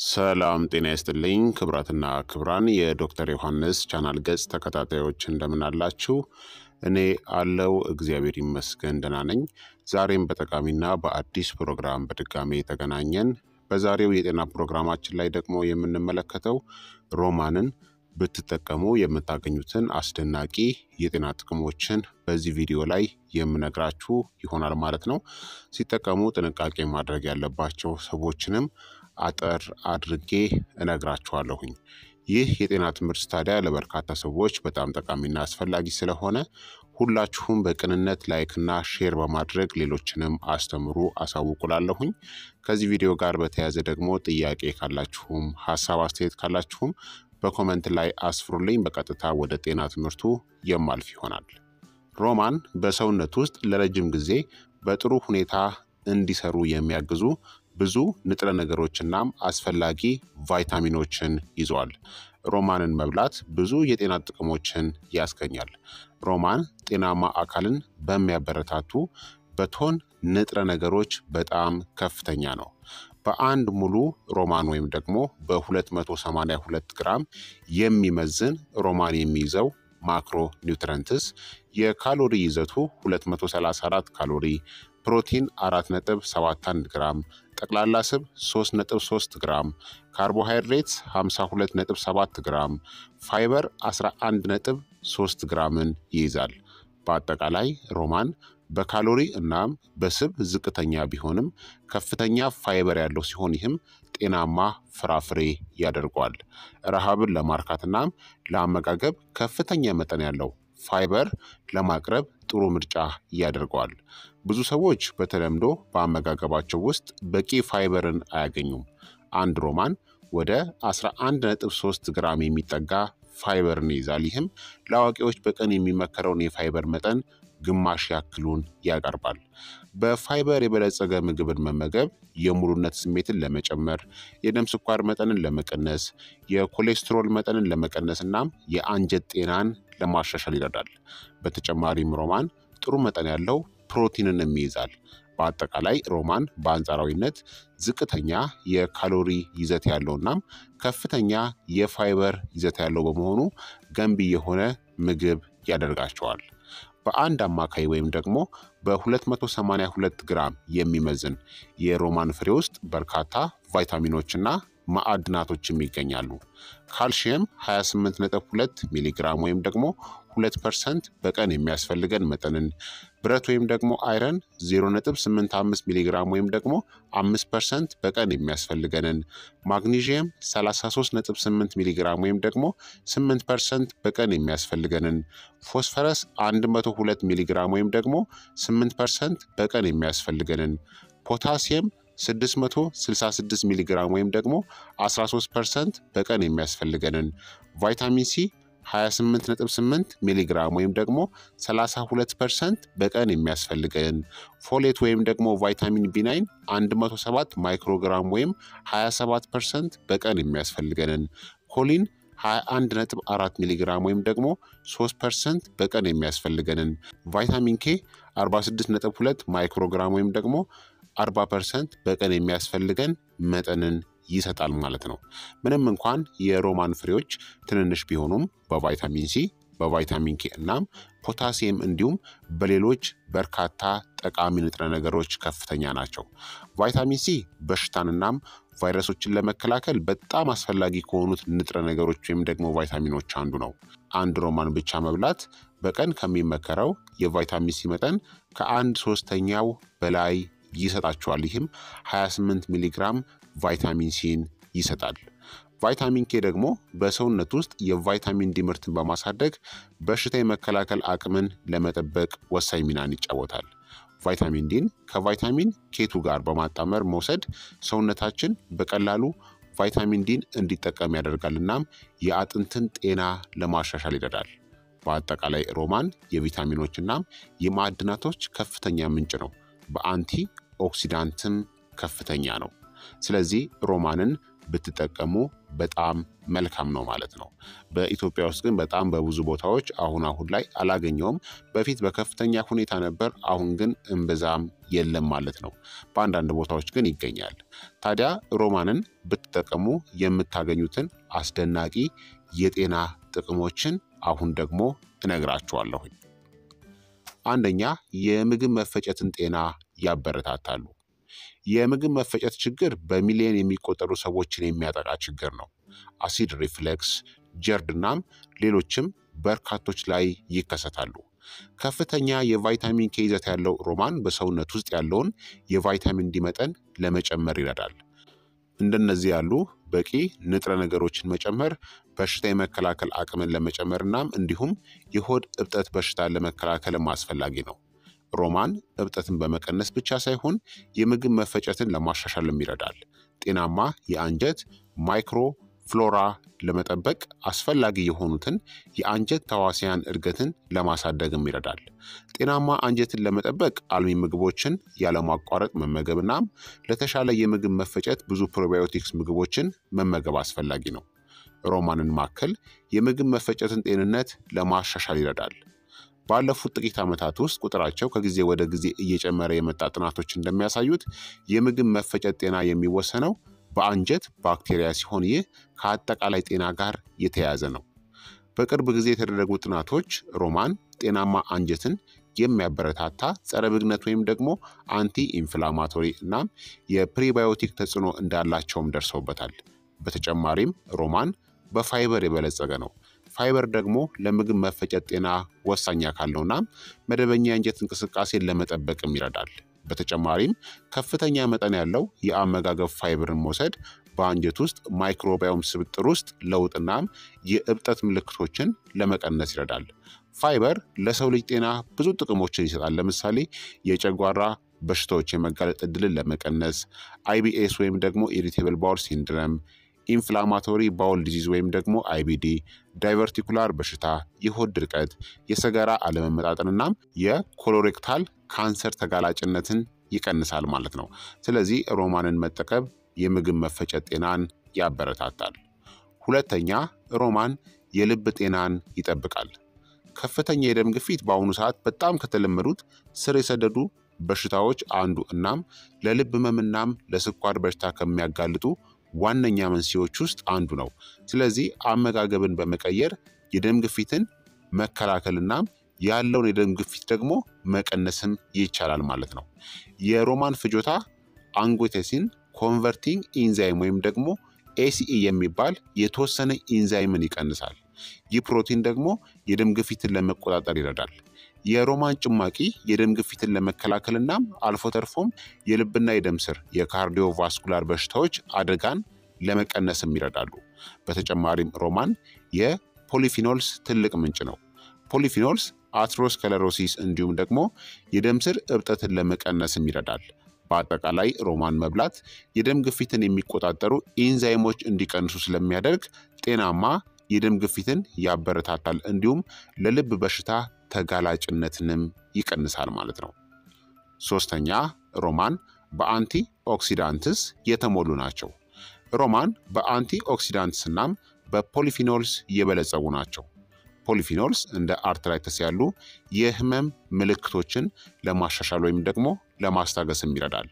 ሰላም ጤና ይስጥልኝ ክብራትና ክብራን የዶክተር ዮሐንስ ቻናል ገጽ ተከታታዮች እንደምን አላችሁ? እኔ አለው እግዚአብሔር ይመስገን ደህና ነኝ። ዛሬም በጠቃሚና በአዲስ ፕሮግራም በድጋሜ ተገናኘን። በዛሬው የጤና ፕሮግራማችን ላይ ደግሞ የምንመለከተው ሮማንን ብትጠቀሙ የምታገኙትን አስደናቂ የጤና ጥቅሞችን በዚህ ቪዲዮ ላይ የምነግራችሁ ይሆናል ማለት ነው። ሲጠቀሙ ጥንቃቄ ማድረግ ያለባቸው ሰዎችንም አጠር አድርጌ እነግራችኋለሁኝ። ይህ የጤና ትምህርት ታዲያ ለበርካታ ሰዎች በጣም ጠቃሚና አስፈላጊ ስለሆነ ሁላችሁም በቅንነት ላይክና ሼር በማድረግ ሌሎችንም አስተምሩ አሳውቁላለሁኝ። ከዚህ ቪዲዮ ጋር በተያያዘ ደግሞ ጥያቄ ካላችሁም ሀሳብ አስተያየት ካላችሁም በኮመንት ላይ አስፍሩልኝ። በቀጥታ ወደ ጤና ትምህርቱ የማልፍ ይሆናል። ሮማን በሰውነት ውስጥ ለረጅም ጊዜ በጥሩ ሁኔታ እንዲሰሩ የሚያግዙ ብዙ ንጥረ ነገሮችናም አስፈላጊ ቫይታሚኖችን ይዘዋል። ሮማንን መብላት ብዙ የጤና ጥቅሞችን ያስገኛል። ሮማን ጤናማ አካልን በሚያበረታቱ በቶን ንጥረ ነገሮች በጣም ከፍተኛ ነው። በአንድ ሙሉ ሮማን ወይም ደግሞ በ282 ግራም የሚመዝን ሮማን የሚይዘው ማክሮ ኒውትረንትስ የካሎሪ ይዘቱ 234 ካሎሪ፣ ፕሮቲን 4.71 ግራም፣ ጠቅላላ ስብ 3.3 ግራም፣ ካርቦሃይድሬትስ 52.7 ግራም፣ ፋይበር 11.3 ግራምን ይይዛል። በአጠቃላይ ሮማን በካሎሪ እናም በስብ ዝቅተኛ ቢሆንም ከፍተኛ ፋይበር ያለው ሲሆን ይህም ጤናማ ፍራፍሬ ያደርገዋል። ረሃብን ለማርካት እናም ለአመጋገብ ከፍተኛ መጠን ያለው ፋይበር ለማቅረብ ጥሩ ምርጫ ያደርገዋል። ብዙ ሰዎች በተለምዶ በአመጋገባቸው ውስጥ በቂ ፋይበርን አያገኙም። አንድ ሮማን ወደ 11.3 ግራም የሚጠጋ ፋይበርን ይይዛል። ይህም ለአዋቂዎች በቀን የሚመከረውን የፋይበር መጠን ግማሽ ያክሉን ያቀርባል። በፋይበር የበለጸገ ምግብን መመገብ የሙሉነት ስሜትን ለመጨመር፣ የደም ስኳር መጠንን ለመቀነስ፣ የኮሌስትሮል መጠንን ለመቀነስ እናም የአንጀት ጤናን ለማሻሻል ይረዳል። በተጨማሪም ሮማን ጥሩ መጠን ያለው ፕሮቲንን ይይዛል። በአጠቃላይ ሮማን በአንጻራዊነት ዝቅተኛ የካሎሪ ይዘት ያለው እናም ከፍተኛ የፋይበር ይዘት ያለው በመሆኑ ገንቢ የሆነ ምግብ ያደርጋቸዋል። በአንድ አማካይ ወይም ደግሞ በ282 ግራም የሚመዝን የሮማን ፍሬ ውስጥ በርካታ ቫይታሚኖችና ማዕድናቶችም ይገኛሉ። ካልሽየም 28.2 ሚሊግራም ወይም ደግሞ 2 ፐርሰንት በቀን የሚያስፈልገን መጠንን፣ ብረት ወይም ደግሞ አይረን 0.85 ሚሊግራም ወይም ደግሞ 5 ፐርሰንት በቀን የሚያስፈልገንን፣ ማግኒዥየም 33.8 ሚሊግራም ወይም ደግሞ 8 ፐርሰንት በቀን የሚያስፈልገንን፣ ፎስፈረስ 102 ሚሊግራም ወይም ደግሞ 8 ፐርሰንት በቀን የሚያስፈልገንን፣ ፖታሲየም 666 ሚሊግራም ወይም ደግሞ 13 ፐርሰንት በቀን የሚያስፈልገንን ቫይታሚን ሲ 28.8 ሚሊግራም ወይም ደግሞ 32 ፐርሰንት በቀን የሚያስፈልገን ፎሌት ወይም ደግሞ ቫይታሚን ቢ9 107 ማይክሮግራም ወይም 27 ፐርሰንት በቀን የሚያስፈልገንን ኮሊን 21.4 ሚሊግራም ወይም ደግሞ 3 ፐርሰንት በቀን የሚያስፈልገንን ቫይታሚን ኬ 46.2 ማይክሮግራም ወይም ደግሞ 40 ፐርሰንት በቀን የሚያስፈልገን መጠንን ይሰጣል ማለት ነው። ምንም እንኳን የሮማን ፍሬዎች ትንንሽ ቢሆኑም በቫይታሚን ሲ፣ በቫይታሚን ኬ እናም ፖታሲየም እንዲሁም በሌሎች በርካታ ጠቃሚ ንጥረ ነገሮች ከፍተኛ ናቸው። ቫይታሚን ሲ በሽታንናም ቫይረሶችን ለመከላከል በጣም አስፈላጊ ከሆኑት ንጥረ ነገሮች ወይም ደግሞ ቫይታሚኖች አንዱ ነው። አንድ ሮማን ብቻ መብላት በቀን ከሚመከረው የቫይታሚን ሲ መጠን ከአንድ ሶስተኛው በላይ ይሰጣቸዋል። ይህም 28 ሚሊግራም ቫይታሚን ሲን ይሰጣል። ቫይታሚን ኬ ደግሞ በሰውነት ውስጥ የቫይታሚን ዲ ምርትን በማሳደግ በሽታ የመከላከል አቅምን ለመጠበቅ ወሳኝ ሚናን ይጫወታል። ቫይታሚን ዲን ከቫይታሚን ኬቱ ጋር በማጣመር መውሰድ ሰውነታችን በቀላሉ ቫይታሚን ዲን እንዲጠቀም ያደርጋል እናም የአጥንትን ጤና ለማሻሻል ይረዳል። በአጠቃላይ ሮማን የቪታሚኖች እናም የማዕድናቶች ከፍተኛ ምንጭ ነው። በአንቲ ኦክሲዳንትም ከፍተኛ ነው። ስለዚህ ሮማንን ብትጠቀሙ በጣም መልካም ነው ማለት ነው። በኢትዮጵያ ውስጥ ግን በጣም በብዙ ቦታዎች አሁን አሁን ላይ አላገኘውም። በፊት በከፍተኛ ሁኔታ ነበር፣ አሁን ግን እምብዛም የለም ማለት ነው። በአንዳንድ ቦታዎች ግን ይገኛል። ታዲያ ሮማንን ብትጠቀሙ የምታገኙትን አስደናቂ የጤና ጥቅሞችን አሁን ደግሞ እነግራችኋለሁኝ። አንደኛ የምግብ መፈጨትን ጤና ያበረታታሉ። የምግብ መፈጨት ችግር በሚሊዮን የሚቆጠሩ ሰዎችን የሚያጠቃ ችግር ነው። አሲድ ሪፍሌክስ፣ ጀርድ እናም ሌሎችም በርካቶች ላይ ይከሰታሉ። ከፍተኛ የቫይታሚን ኬ ይዘት ያለው ሮማን በሰውነት ውስጥ ያለውን የቫይታሚን ዲ መጠን ለመጨመር ይረዳል። እንደነዚህ ያሉ በቂ ንጥረ ነገሮችን መጨመር በሽታ የመከላከል አቅምን ለመጨመር እናም እንዲሁም የሆድ እብጠት በሽታን ለመከላከልም አስፈላጊ ነው። ሮማን እብጠትን በመቀነስ ብቻ ሳይሆን የምግብ መፈጨትን ለማሻሻልም ይረዳል። ጤናማ የአንጀት ማይክሮ ፍሎራ ለመጠበቅ አስፈላጊ የሆኑትን የአንጀት ተዋሲያን እድገትን ለማሳደግም ይረዳል። ጤናማ አንጀትን ለመጠበቅ አልሚ ምግቦችን ያለማቋረጥ መመገብ እናም ለተሻለ የምግብ መፈጨት ብዙ ፕሮባዮቲክስ ምግቦችን መመገብ አስፈላጊ ነው። ሮማንን ማከል የምግብ መፈጨትን ጤንነት ለማሻሻል ይረዳል። ባለፉት ጥቂት ዓመታት ውስጥ ቁጥራቸው ከጊዜ ወደ ጊዜ እየጨመረ የመጣ ጥናቶች እንደሚያሳዩት የምግብ መፈጨት ጤና የሚወሰነው በአንጀት ባክቴሪያ ሲሆን ይህ ከአጠቃላይ ጤና ጋር የተያያዘ ነው። በቅርብ ጊዜ የተደረጉ ጥናቶች ሮማን ጤናማ አንጀትን የሚያበረታታ ጸረ ብግነት ወይም ደግሞ አንቲ ኢንፍላማቶሪ እናም የፕሪባዮቲክ ተጽዕኖ እንዳላቸውም ደርሰውበታል። በተጨማሪም ሮማን በፋይበር የበለጸገ ነው። ፋይበር ደግሞ ለምግብ መፈጨት ጤና ወሳኝ አካል ነው እናም መደበኛ የአንጀት እንቅስቃሴን ለመጠበቅም ይረዳል። በተጨማሪም ከፍተኛ መጠን ያለው የአመጋገብ ፋይበርን መውሰድ በአንጀት ውስጥ ማይክሮባዮም ስብጥር ውስጥ ለውጥናም የእብጠት ምልክቶችን ለመቀነስ ይረዳል። ፋይበር ለሰው ልጅ ጤና ብዙ ጥቅሞችን ይሰጣል። ለምሳሌ የጨጓራ በሽታዎች የመጋለጥ እድልን ለመቀነስ፣ አይቢኤስ ወይም ደግሞ ኢሪቴብል ባውል ሲንድረም፣ ኢንፍላማቶሪ ባውል ዲዚዝ ወይም ደግሞ አይቢዲ፣ ዳይቨርቲኩላር በሽታ፣ የሆድ ድርቀት፣ የሰገራ አለመመጣጠንናም የኮሎሬክታል ካንሰር ተጋላጭነትን ይቀንሳል ማለት ነው። ስለዚህ ሮማንን መጠቀም የምግብ መፈጨት ጤናን ያበረታታል። ሁለተኛ ሮማን የልብ ጤናን ይጠብቃል። ከፍተኛ የደም ግፊት በአሁኑ ሰዓት በጣም ከተለመዱት ስር የሰደዱ በሽታዎች አንዱ እናም ለልብ ህመምናም ለስኳር በሽታ ከሚያጋልጡ ዋነኛ መንስኤዎች ውስጥ አንዱ ነው። ስለዚህ አመጋገብን በመቀየር የደም ግፊትን መከላከልናም ያለውን የደም ግፊት ደግሞ መቀነስም ይቻላል ማለት ነው። የሮማን ፍጆታ አንጎቴሲን ኮንቨርቲንግ ኢንዛይም ወይም ደግሞ ኤሲኢ የሚባል የተወሰነ ኢንዛይምን ይቀንሳል። ይህ ፕሮቲን ደግሞ የደም ግፊትን ለመቆጣጠር ይረዳል። የሮማን ጭማቂ የደም ግፊትን ለመከላከልናም አልፎ ተርፎም የልብና የደም ስር የካርዲዮቫስኩላር በሽታዎች አደጋን ለመቀነስም ይረዳሉ። በተጨማሪም ሮማን የፖሊፊኖልስ ትልቅ ምንጭ ነው። ፖሊፊኖልስ አትሮስከለሮሲስ እንዲሁም ደግሞ የደም ስር እብጠትን ለመቀነስም ይረዳል። በአጠቃላይ ሮማን መብላት የደም ግፊትን የሚቆጣጠሩ ኢንዛይሞች እንዲቀንሱ ስለሚያደርግ ጤናማ የደም ግፊትን ያበረታታል፣ እንዲሁም ለልብ በሽታ ተጋላጭነትንም ይቀንሳል ማለት ነው። ሶስተኛ ሮማን በአንቲ ኦክሲዳንትስ የተሞሉ ናቸው። ሮማን በአንቲ ኦክሲዳንትስ እናም በፖሊፊኖልስ የበለጸጉ ናቸው። ፖሊፊኖልስ እንደ አርትራይተስ ያሉ የህመም ምልክቶችን ለማሻሻል ወይም ደግሞ ለማስታገስም ይረዳል።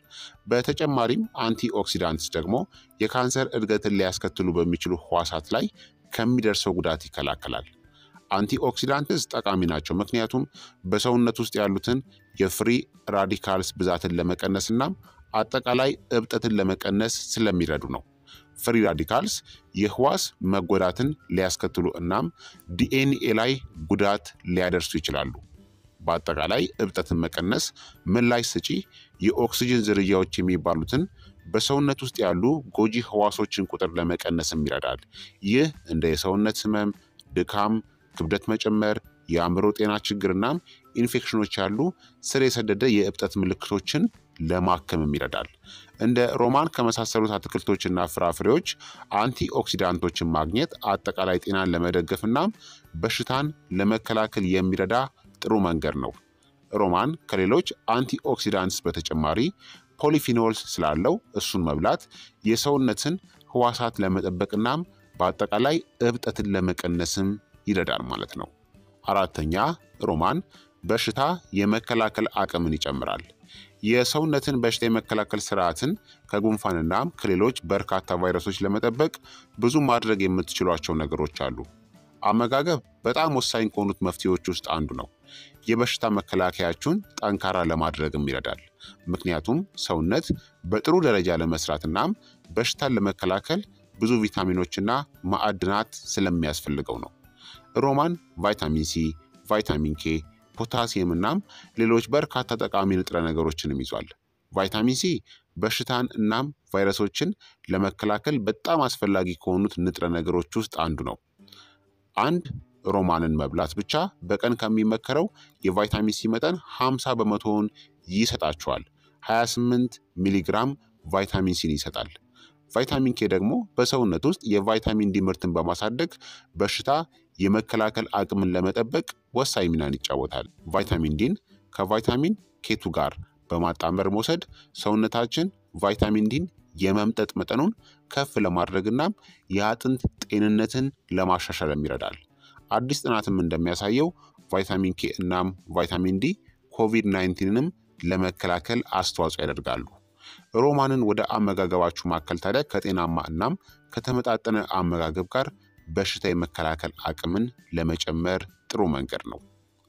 በተጨማሪም አንቲ ኦክሲዳንትስ ደግሞ የካንሰር እድገትን ሊያስከትሉ በሚችሉ ህዋሳት ላይ ከሚደርሰው ጉዳት ይከላከላል። አንቲ ኦክሲዳንትስ ጠቃሚ ናቸው፣ ምክንያቱም በሰውነት ውስጥ ያሉትን የፍሪ ራዲካልስ ብዛትን ለመቀነስ እናም አጠቃላይ እብጠትን ለመቀነስ ስለሚረዱ ነው። ፍሪ ራዲካልስ የህዋስ መጎዳትን ሊያስከትሉ እናም ዲኤንኤ ላይ ጉዳት ሊያደርሱ ይችላሉ። በአጠቃላይ እብጠትን መቀነስ ምላሽ ሰጪ የኦክስጅን ዝርያዎች የሚባሉትን በሰውነት ውስጥ ያሉ ጎጂ ህዋሶችን ቁጥር ለመቀነስም ይረዳል። ይህ እንደ የሰውነት ህመም፣ ድካም፣ ክብደት መጨመር፣ የአእምሮ ጤና ችግርናም ኢንፌክሽኖች ያሉ ስር የሰደደ የእብጠት ምልክቶችን ለማከምም ይረዳል። እንደ ሮማን ከመሳሰሉት አትክልቶችና ፍራፍሬዎች አንቲ ኦክሲዳንቶችን ማግኘት አጠቃላይ ጤናን ለመደገፍ እናም በሽታን ለመከላከል የሚረዳ ጥሩ መንገድ ነው። ሮማን ከሌሎች አንቲ ኦክሲዳንትስ በተጨማሪ ፖሊፊኖልስ ስላለው እሱን መብላት የሰውነትን ህዋሳት ለመጠበቅናም በአጠቃላይ እብጠትን ለመቀነስም ይረዳል ማለት ነው። አራተኛ ሮማን በሽታ የመከላከል አቅምን ይጨምራል። የሰውነትን በሽታ የመከላከል ስርዓትን ከጉንፋንናም ከሌሎች በርካታ ቫይረሶች ለመጠበቅ ብዙ ማድረግ የምትችሏቸው ነገሮች አሉ። አመጋገብ በጣም ወሳኝ ከሆኑት መፍትሄዎች ውስጥ አንዱ ነው። የበሽታ መከላከያችሁን ጠንካራ ለማድረግም ይረዳል። ምክንያቱም ሰውነት በጥሩ ደረጃ ለመስራትናም በሽታን ለመከላከል ብዙ ቪታሚኖችና ማዕድናት ስለሚያስፈልገው ነው። ሮማን ቫይታሚን ሲ፣ ቫይታሚን ኬ፣ ፖታሲየም እናም ሌሎች በርካታ ጠቃሚ ንጥረ ነገሮችንም ይዟል። ቫይታሚን ሲ በሽታን እናም ቫይረሶችን ለመከላከል በጣም አስፈላጊ ከሆኑት ንጥረ ነገሮች ውስጥ አንዱ ነው። አንድ ሮማንን መብላት ብቻ በቀን ከሚመከረው የቫይታሚን ሲ መጠን 50 በመቶውን ይሰጣቸዋል። 28 ሚሊግራም ቫይታሚን ሲን ይሰጣል። ቫይታሚን ኬ ደግሞ በሰውነት ውስጥ የቫይታሚን ዲ ምርትን በማሳደግ በሽታ የመከላከል አቅምን ለመጠበቅ ወሳኝ ሚናን ይጫወታል። ቫይታሚን ዲን ከቫይታሚን ኬቱ ጋር በማጣመር መውሰድ ሰውነታችን ቫይታሚን ዲን የመምጠጥ መጠኑን ከፍ ለማድረግናም የአጥንት ጤንነትን ለማሻሻልም ይረዳል። አዲስ ጥናትም እንደሚያሳየው ቫይታሚን ኬ እናም ቫይታሚን ዲ ኮቪድ 19ንም ለመከላከል አስተዋጽኦ ያደርጋሉ። ሮማንን ወደ አመጋገባችሁ ማከል ታዲያ ከጤናማ እናም ከተመጣጠነ አመጋገብ ጋር በሽታ የመከላከል አቅምን ለመጨመር ጥሩ መንገድ ነው።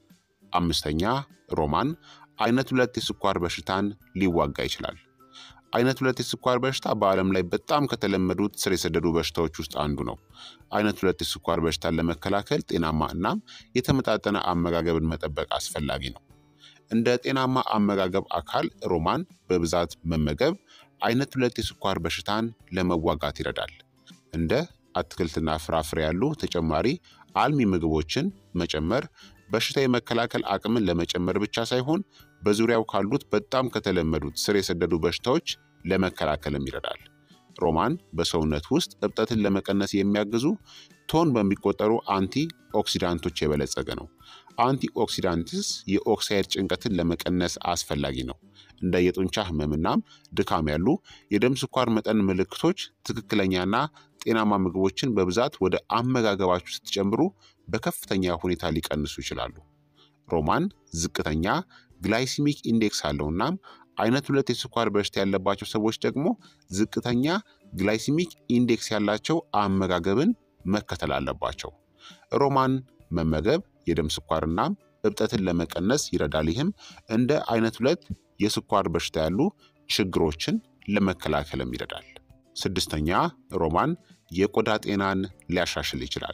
አምስተኛ ሮማን አይነት ሁለት የስኳር በሽታን ሊዋጋ ይችላል። አይነት ሁለት የስኳር በሽታ በዓለም ላይ በጣም ከተለመዱት ስር የሰደዱ በሽታዎች ውስጥ አንዱ ነው። አይነት ሁለት የስኳር በሽታን ለመከላከል ጤናማ እናም የተመጣጠነ አመጋገብን መጠበቅ አስፈላጊ ነው። እንደ ጤናማ አመጋገብ አካል ሮማን በብዛት መመገብ አይነት ሁለት የስኳር በሽታን ለመዋጋት ይረዳል። እንደ አትክልትና ፍራፍሬ ያሉ ተጨማሪ አልሚ ምግቦችን መጨመር በሽታ የመከላከል አቅምን ለመጨመር ብቻ ሳይሆን በዙሪያው ካሉት በጣም ከተለመዱት ስር የሰደዱ በሽታዎች ለመከላከልም ይረዳል። ሮማን በሰውነት ውስጥ እብጠትን ለመቀነስ የሚያግዙ ቶን በሚቆጠሩ አንቲ ኦክሲዳንቶች የበለጸገ ነው። አንቲ ኦክሲዳንትስ የኦክሳይድ ጭንቀትን ለመቀነስ አስፈላጊ ነው። እንደ የጡንቻ ህመምናም ድካም ያሉ የደም ስኳር መጠን ምልክቶች ትክክለኛና ጤናማ ምግቦችን በብዛት ወደ አመጋገባችሁ ስትጨምሩ በከፍተኛ ሁኔታ ሊቀንሱ ይችላሉ። ሮማን ዝቅተኛ ግላይሲሚክ ኢንዴክስ አለው እናም አይነት ሁለት የስኳር በሽታ ያለባቸው ሰዎች ደግሞ ዝቅተኛ ግላይሲሚክ ኢንዴክስ ያላቸው አመጋገብን መከተል አለባቸው። ሮማን መመገብ የደም ስኳርናም እብጠትን ለመቀነስ ይረዳል። ይህም እንደ አይነት ሁለት የስኳር በሽታ ያሉ ችግሮችን ለመከላከልም ይረዳል። ስድስተኛ ሮማን የቆዳ ጤናን ሊያሻሽል ይችላል።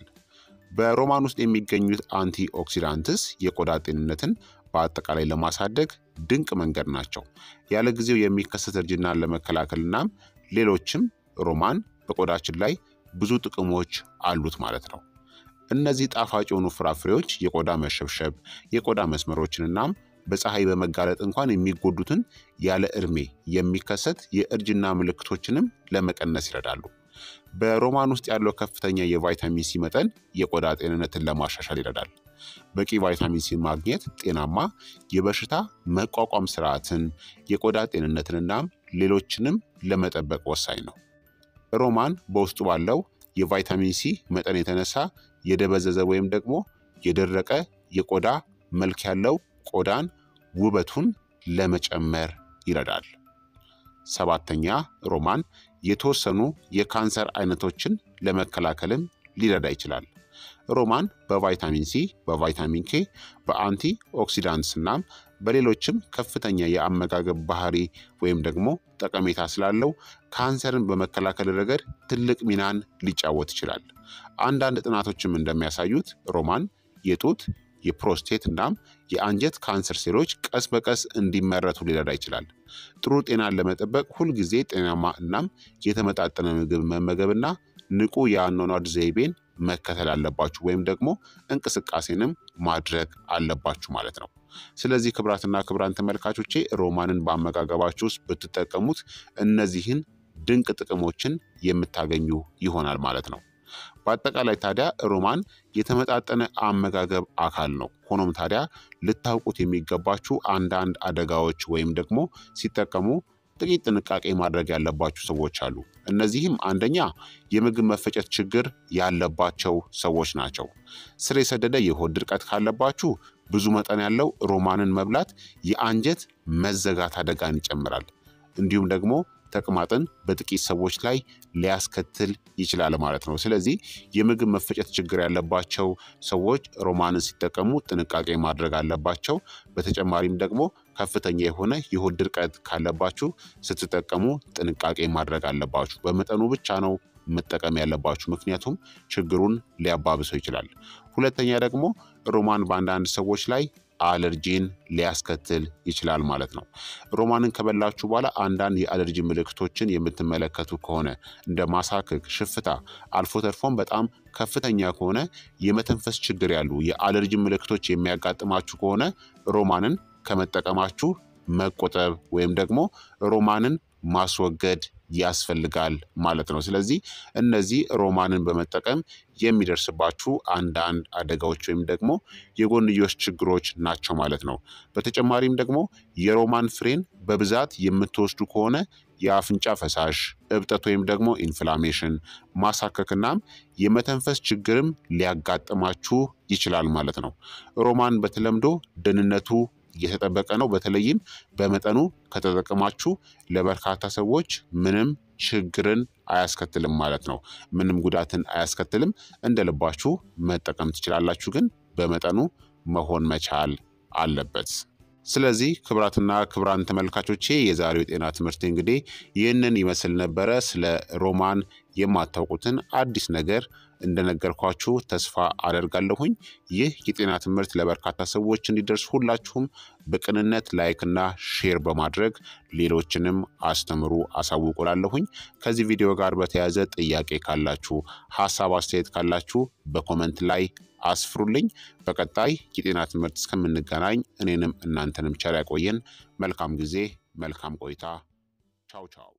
በሮማን ውስጥ የሚገኙት አንቲ ኦክሲዳንትስ የቆዳ ጤንነትን በአጠቃላይ ለማሳደግ ድንቅ መንገድ ናቸው። ያለ ጊዜው የሚከሰት እርጅናን ለመከላከልናም ሌሎችም ሮማን በቆዳችን ላይ ብዙ ጥቅሞች አሉት ማለት ነው። እነዚህ ጣፋጭ የሆኑ ፍራፍሬዎች የቆዳ መሸብሸብ፣ የቆዳ መስመሮችንናም በፀሐይ በመጋለጥ እንኳን የሚጎዱትን ያለ ዕድሜ የሚከሰት የእርጅና ምልክቶችንም ለመቀነስ ይረዳሉ። በሮማን ውስጥ ያለው ከፍተኛ የቫይታሚን ሲ መጠን የቆዳ ጤንነትን ለማሻሻል ይረዳል። በቂ ቫይታሚን ሲ ማግኘት ጤናማ የበሽታ መቋቋም ስርዓትን፣ የቆዳ ጤንነትንናም ሌሎችንም ለመጠበቅ ወሳኝ ነው። ሮማን በውስጡ ባለው የቫይታሚን ሲ መጠን የተነሳ የደበዘዘ ወይም ደግሞ የደረቀ የቆዳ መልክ ያለው ቆዳን ውበቱን ለመጨመር ይረዳል። ሰባተኛ ሮማን የተወሰኑ የካንሰር አይነቶችን ለመከላከልም ሊረዳ ይችላል። ሮማን በቫይታሚን ሲ፣ በቫይታሚን ኬ፣ በአንቲ ኦክሲዳንትስ እናም በሌሎችም ከፍተኛ የአመጋገብ ባህሪ ወይም ደግሞ ጠቀሜታ ስላለው ካንሰርን በመከላከል ረገድ ትልቅ ሚናን ሊጫወት ይችላል። አንዳንድ ጥናቶችም እንደሚያሳዩት ሮማን የጡት የፕሮስቴት እናም የአንጀት ካንሰር ሴሎች ቀስ በቀስ እንዲመረቱ ሊረዳ ይችላል። ጥሩ ጤናን ለመጠበቅ ሁልጊዜ ጤናማ እናም የተመጣጠነ ምግብ መመገብና ንቁ የአኗኗር ዘይቤን መከተል አለባችሁ ወይም ደግሞ እንቅስቃሴንም ማድረግ አለባችሁ ማለት ነው። ስለዚህ ክብራትና ክብራን ተመልካቾቼ ሮማንን በአመጋገባችሁ ውስጥ ብትጠቀሙት እነዚህን ድንቅ ጥቅሞችን የምታገኙ ይሆናል ማለት ነው። በአጠቃላይ ታዲያ ሮማን የተመጣጠነ አመጋገብ አካል ነው። ሆኖም ታዲያ ልታውቁት የሚገባችሁ አንዳንድ አደጋዎች ወይም ደግሞ ሲጠቀሙ ጥቂት ጥንቃቄ ማድረግ ያለባችሁ ሰዎች አሉ። እነዚህም አንደኛ የምግብ መፈጨት ችግር ያለባቸው ሰዎች ናቸው። ስር የሰደደ የሆድ ድርቀት ካለባችሁ ብዙ መጠን ያለው ሮማንን መብላት የአንጀት መዘጋት አደጋን ይጨምራል። እንዲሁም ደግሞ ተቅማጥን በጥቂት ሰዎች ላይ ሊያስከትል ይችላል ማለት ነው። ስለዚህ የምግብ መፈጨት ችግር ያለባቸው ሰዎች ሮማንን ሲጠቀሙ ጥንቃቄ ማድረግ አለባቸው። በተጨማሪም ደግሞ ከፍተኛ የሆነ የሆድ ድርቀት ካለባችሁ ስትጠቀሙ ጥንቃቄ ማድረግ አለባችሁ። በመጠኑ ብቻ ነው መጠቀም ያለባችሁ፣ ምክንያቱም ችግሩን ሊያባብሰው ይችላል። ሁለተኛ ደግሞ ሮማን በአንዳንድ ሰዎች ላይ አለርጂን ሊያስከትል ይችላል ማለት ነው። ሮማንን ከበላችሁ በኋላ አንዳንድ የአለርጂ ምልክቶችን የምትመለከቱ ከሆነ እንደ ማሳከክ፣ ሽፍታ አልፎ ተርፎም በጣም ከፍተኛ ከሆነ የመተንፈስ ችግር ያሉ የአለርጂ ምልክቶች የሚያጋጥማችሁ ከሆነ ሮማንን ከመጠቀማችሁ መቆጠብ ወይም ደግሞ ሮማንን ማስወገድ ያስፈልጋል ማለት ነው። ስለዚህ እነዚህ ሮማንን በመጠቀም የሚደርስባችሁ አንዳንድ አደጋዎች ወይም ደግሞ የጎንዮሽ ችግሮች ናቸው ማለት ነው። በተጨማሪም ደግሞ የሮማን ፍሬን በብዛት የምትወስዱ ከሆነ የአፍንጫ ፈሳሽ እብጠት ወይም ደግሞ ኢንፍላሜሽን ማሳከክናም የመተንፈስ ችግርም ሊያጋጥማችሁ ይችላል ማለት ነው። ሮማን በተለምዶ ደህንነቱ እየተጠበቀ ነው። በተለይም በመጠኑ ከተጠቀማችሁ ለበርካታ ሰዎች ምንም ችግርን አያስከትልም ማለት ነው። ምንም ጉዳትን አያስከትልም። እንደ ልባችሁ መጠቀም ትችላላችሁ፣ ግን በመጠኑ መሆን መቻል አለበት። ስለዚህ ክብራትና ክብራን ተመልካቾቼ የዛሬው የጤና ትምህርት እንግዲህ ይህንን ይመስል ነበረ። ስለ ሮማን የማታውቁትን አዲስ ነገር እንደነገርኳችሁ ተስፋ አደርጋለሁኝ። ይህ የጤና ትምህርት ለበርካታ ሰዎች እንዲደርስ ሁላችሁም በቅንነት ላይክና ሼር በማድረግ ሌሎችንም አስተምሩ አሳውቁላለሁኝ። ከዚህ ቪዲዮ ጋር በተያያዘ ጥያቄ ካላችሁ፣ ሀሳብ አስተያየት ካላችሁ በኮመንት ላይ አስፍሩልኝ። በቀጣይ የጤና ትምህርት እስከምንገናኝ እኔንም እናንተንም ቸር ያቆየን። መልካም ጊዜ፣ መልካም ቆይታ። ቻው ቻው